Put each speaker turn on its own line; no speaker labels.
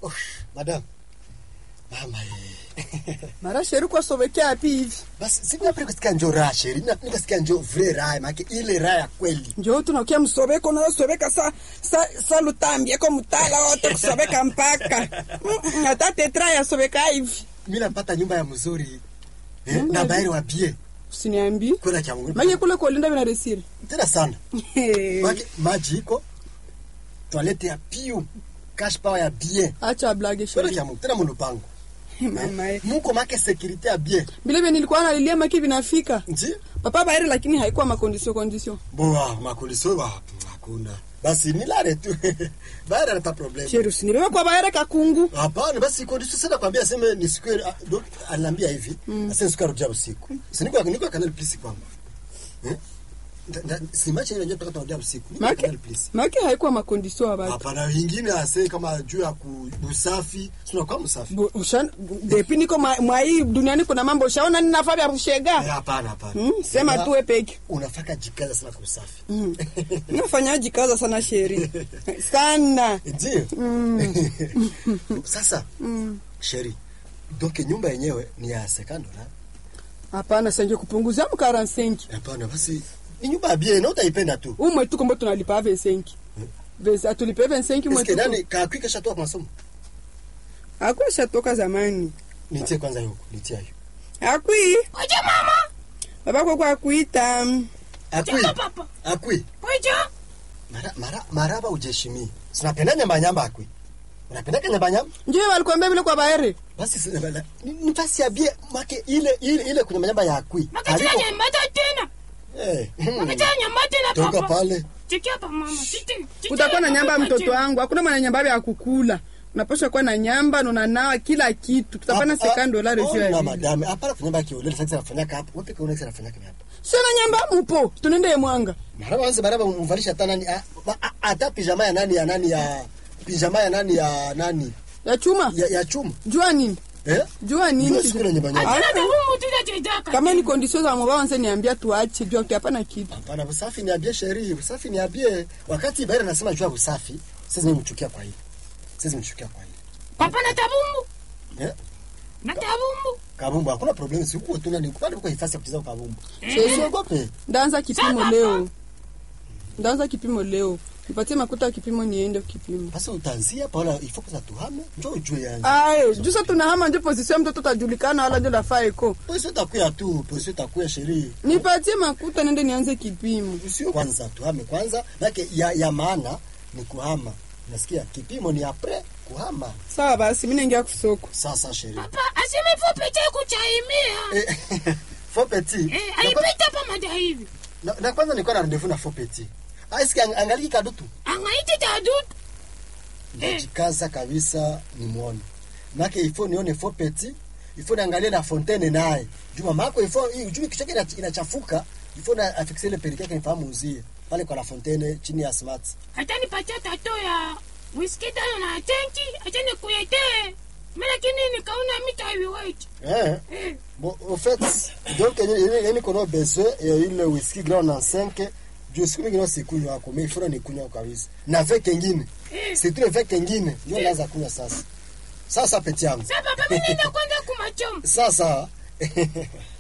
Oh, madam. Mama eh.
mara sheri kwasobekea api hivi
Basi sinapenda kusikia njo raha sheri. Nina- Nikasikia njo vre raha, maana ile raha ya kweli.
njo tunakia msobeko nayosobeka sa, sa, sa lutambieko mutala wote kusobeka mpaka Mm, hata tetra yasobeka hivi
Mimi napata nyumba ya mzuri. Eh,
Nyumba
na
ya-
bayari wa bie.
usiniambi
Kwenda cha Mungu.
make kule kolinda vinaresiri
Tena sana. Maana maji iko. Toilette ya piu. Cash power ya bien.
acha blage
Kwenda
sheri
cha Mungu. Tena mulupango.
mama eh.
Muko make security ya bien.
vile nilikuwa nalilia maki vinafika
Nji?
papa bairi lakini haikuwa makondisio kondisio
Boa, makuliso wa hakuna. Basi nilale tu. Bayari anata problem.
sheri usinibebe kwa baere kakungu
Hapana, basi kondisio sana kwambia aseme ni siku ah, do- aliniambia hivi. Mm. Aseme siku arudia usiku. Si niko niko kanal plus kwamba. Eh? Nda- nda- Si machi ile ndio tutaka turudia usiku. Niko
make
kanal plus.
make haikuwa makondisio abatu
Hapana, wengine ase kama juu ya ku- usafi, sio kwa msafi.
Bu- ushan- depi niko mwa mwa hii duniani kuna mambo ushaona ninafaa vya
Eh,
kushega
Hapana, hapana.
Mm, sema
Una-
tu we peke
Unafaka jikaza sana kwa usafi.
nafanyaji kaza sana sheri sana
Ndio. Sasa, sheri. Donc nyumba yenyewe ni ya sekando na
hapana sanje kupunguzia mkaransenki
Hapana, basi ni nyumba ya bien, na utaipenda tu.
umwe tu kombo tunalipa vensenki Vese- atulipe vensenki
Eske
mwetu
nani kakwi kesha toka kwa masomo?
akwisha toka zamani
Nitie kwanza yuko, nitie hiyo.
akwi
Oje mama.
babako kwa kuita
Akwi.
Cheka papa.
Akwi.
Oje.
Mara mara maraba ujeshimi. Sinapenda nyamba nyamba akwi. Unapenda nyamba nyamba?
njo walikuambia vile kwa baere
Basi si- la- la- ni ni basi ya bien make ile ile ile kuna nyamba ya akwi.
Makachana
Aliko-
nyambata tena.
Eh. hmm.
Makachana nyambata tena
Toka
papa.
pale.
Chikia pa mama. Chiti. chiti
utakuwa na
papa,
nyamba ya mtoto
chiti.
wangu hakuna mwana nyamba ya kukula unapasha kuwa na nyamba nunanawa kila kitu tutapana
Hapa-
sekani dolari
oh,
juu ya
na
vile.
madame, hapana kunyamba kiolele sasa nafanyaka hapo. Wapi kaona sasa nafanyaka hapo?
sina nyamba mupo tunende mwanga
Maraba wanze maraba umvalisha hata nani ah, ba- ah, hata pijama ya nani ya nani ya pijama ya nani ya nani
ya chuma
ya, ya chuma.
jua nini
Eh?
jua nini
Jua siku na nyamba nyamba.
Ah,
Hata humu tu chedaka.
kama ni kondisio za mobao wanze niambia tuache jua hapana kitu
Hapana, usafi ni abie sheri, usafi ni abie. Wakati Baira anasema jua usafi, sasa nimchukia kwa hili. Sasa nimchukia kwa hili.
Papa na tabumbu.
Eh?
Na tabumbu.
Kabumbu hakuna problem, si huko tuna ni kwani kwa hifasi ya kucheza kabumbu.
Sasa,
Usiogope.
ndaanza kipimo
Sasa,
leo ndaanza kipimo leo nipatie makuta ya kipimo niende kipimo
Basi utaanzia pala ifo kwanza tuhame, njoo ujue yangu.
ayo jusa tunahama njo pozisio mtoto tajulikana wala njo lafaa eko
Poisi utakuya tu, poisi utakuya sheri.
nipatie makuta nende nianze kipimo
Usio kwanza tuhame kwanza, lake ya, ya maana ni kuhama. Nasikia kipimo ni apre kuhama.
sawa basi mi naingia kusoko
Sasa sheri.
Papa aseme fupi cha kuchaimia.
Eh, faux petit.
Eh,
Na kwa-
aipita pa mada hivi.
Na, na kwanza nilikuwa na rendezvous na faux petit. Aisiki angaliki kadutu.
Angaiti tadutu.
Najikaza kabisa nimwone. Make ifo nione faux petit, ifo niangalie na fontaine naye. Juma mako ifo hii ujumi kichwa kile inachafuka, ifo na afixe ile perike yake nifahamu uzie. Pale kwa la fontaine chini ya smart.
Hata nipatia tato ya whisky tano na tenki. Acha nikuletee. Mimi lakini nikaona mita heavyweight.
Eh.
Eh.
Bon, au fait, donc il y a kono besoin ya ile whisky grand na 5 juu siku nyingine sikunywa wako, mimi ifuna nikunywa kabisa. Na vek kengine.
Eh.
Si tu vek kengine, ndio naanza kunywa sasa. Sasa peti yangu.
Sasa papa mimi nenda kwanza kumachomo.
Sasa